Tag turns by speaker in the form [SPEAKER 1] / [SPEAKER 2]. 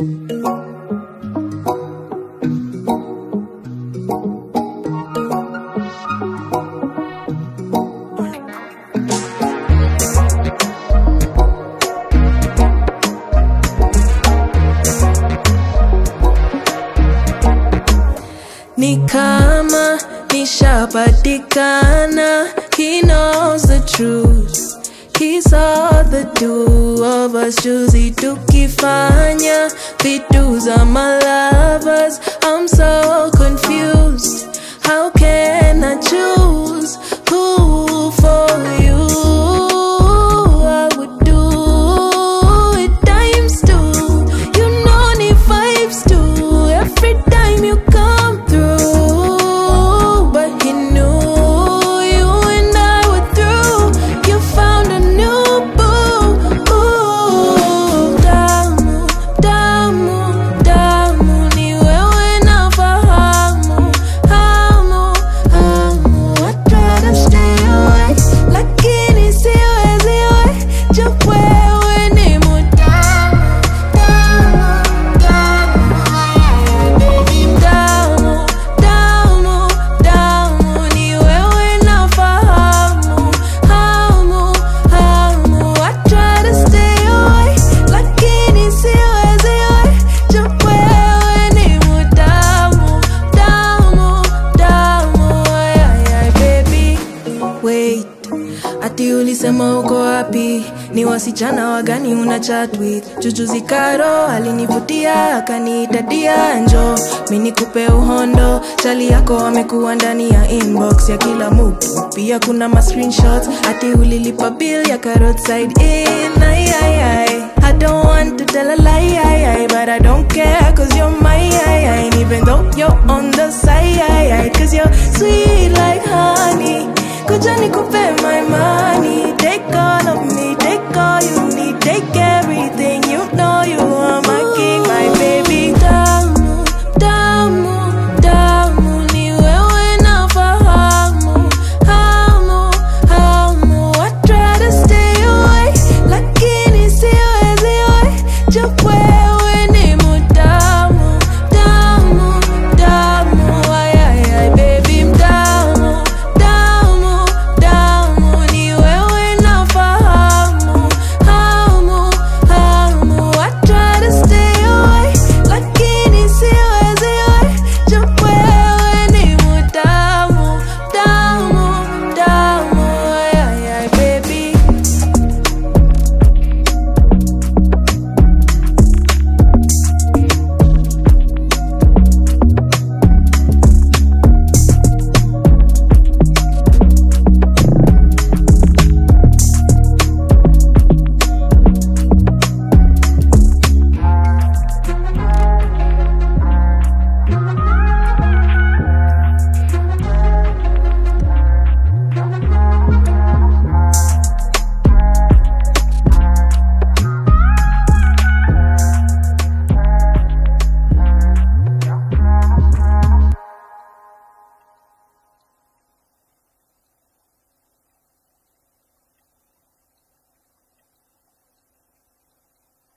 [SPEAKER 1] Ni kama nishapatikana, he knows the truth. He saw the two of us juzi tukifanya vitu za my lovers. I'm so confused. How can I choose who for you? I would do it times two. You know ni vibes too. Every time you come through, but he knew you and I were through. You found a new boo. Ooh, damu, damu, damu, ni wewe nafahamu, hamu, hamu. I try to stay away, lakini siwezi we, juu wewe ni mutamu, damu, damu, damu, damu, damu, ni wewe nafahamu, hamu, hamu. I try to stay away, lakini siwezi we, juu wewe ni mutamu, damu, damu, ay, ay, ay, baby. Wait, ati ulisema uko wapi? Ni wasichana wagani una chat with? Jujuzi Karo alinivutia akaniita dia, njo mi nikupe uhondo. Chali yako amekuwa ndani ya inbox ya kila mtu, pia kuna ma screenshots ati ulilipa bill ya roadside in. Ay, ay, ay. I don't want to tell a lie, ay, ay, but I don't care cause you're my ay, ay. And even though you're on the side, ay, ay, cause you're sweet like honey. Kuja nikupe my money, take all of